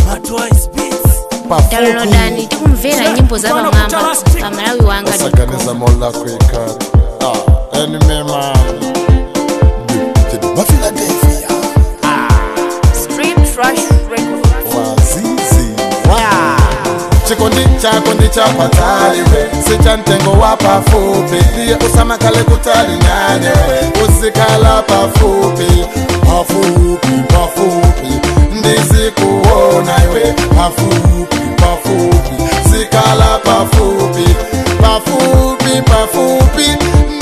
downloadani tikumvera nyimbo za pamwamba pa malawi wanga saganiza mola kwikari ah, enemy man wa philadelphia Street Trash Records. wazizi chikondi chako ndichapataliwe sicha mtengo wa pafupi ndiye usamakale kutali nanye usikala pafupi pafupi pafupi ndizikuona iwe pafupi pafupi sikala pafupi pafupi pafupi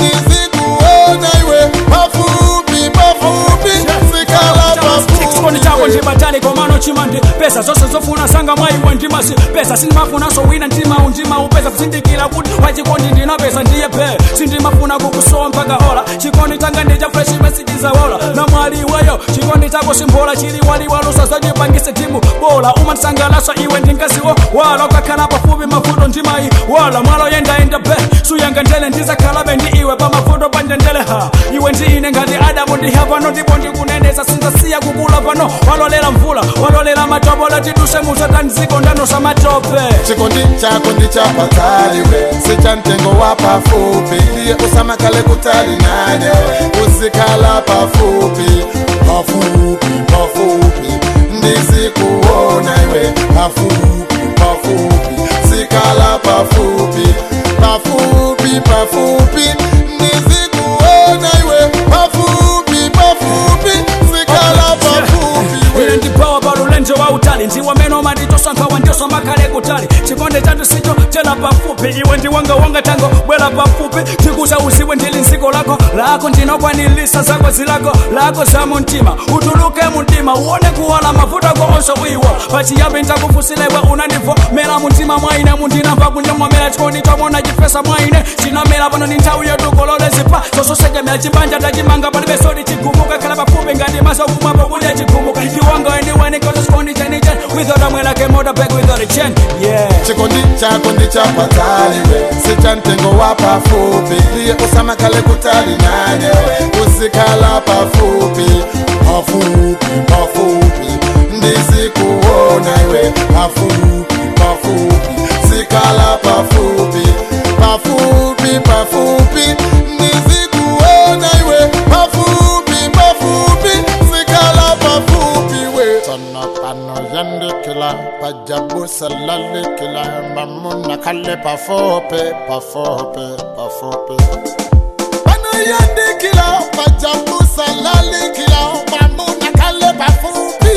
ndizikuona iwe pafupi pafupi sikala chikondi chako pafupi ndibatali komano chimandi pesa zonse zofuna sanga mwaiwe ndimasi pesa sindimafunaso wina ndima undima upeza kusindikira kuti wachikondi ndinapesa ndiye pe sindimafuna kukusowa mpaka ola chikondi changa ndija fresh message zawola na mwali iweyo chikondi chako simbola chili waliwalusa zachipangise timu bola umandisangalasa iwe ndingasiwo wala ukakhala pafupi mavuto ndimayi wala mwalo yendaenda pe suyanga ndele ndizakhalabe ndi iwe pamavuto pandendele ha iwe ndi ine ngati adamu ndiha pano ndipo ndikunenesa sinzasiya kukula pano walolera mvula walolera matopola tiduse musatani ziko ndanosa matope chikondi chako ndichapataliwe sicha mtengo wa pafupi ndiye usamakale kutali nanye usikala pafupi pafupi pafupi ndizikuona iwe pafupi pafupi sikala pafupi pafupi pafupi ndizikuona iwe pafupi pafupi sikala pafupi ine ndipawa palulenje wa utali ndiwe meno manditosankhawa ndioso makhale kutali chikonde chatu sicho chena pafupi iwe ndiwangawanga tango bwera pafupi tikuza uziwe ndili nziko lako lako ndinokwanilisa zako zilako lako za muntima utuluke muntima uone kuwala mavuto ako onse uiwa pachiyambi ntakufusilewe unandivo mera muntima mwaine mundinamva kunyamwamera chikondi chomona chifesa mwaine chinamera pano ni nthawi yotukolole zipa zososekemera chibanja tachimanga palibe sodi chigumuka khala pafupi ngati maso kumwapo kudya chigumuka iwanga anywhere cause chikondi chenichen without a mwela kemoda back without a chain yeah chikondi chako ndichapataliwe sicha mtengo wa pafupi ndiye usamakale kutali nanye usikala pafupi pafupi pafupi ndizikuona iwe pafupi pafupi sikala pafupi pafupi pafupi ndizikuona iwe pafupi pafupi sikala pafupi we tana pano yandikila pajabusa lalikila mamuna kale pafupi pafupi pafupi pano yandikila pajabusa lalikila mamuna kale pafupi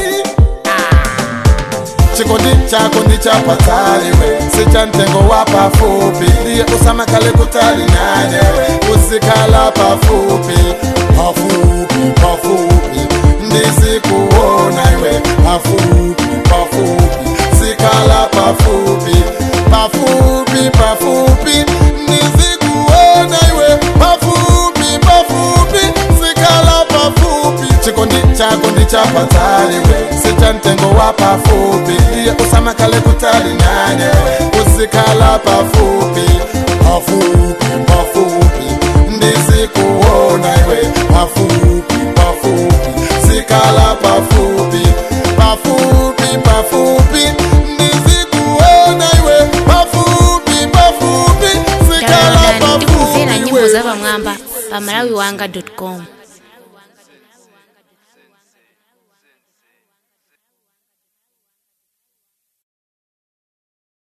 chikondi chako ndichapataliwe sicha mtengo wa pafupi ndiye usamakale kutali nanye usikala pafupi pafupi pafupi ndizikuona iwe pafupi pafupi sikala pafupi pafupi pafupi ndizikuona iwe pafupi pafupi sikala pafupi chikondi chako ndichapataliwe sicha mtengo wa pafupi ndiye usamakale kutali nanye usikala pafupi pafupi pafupi ndizikuona iwe pafupi pafupi sikala pafupi pafupi pafupi ndizikuona iwe pafupi pafupi sikala downloadani tikumvera pafupi nyimbo we. za pamwamba pa malawi wanga com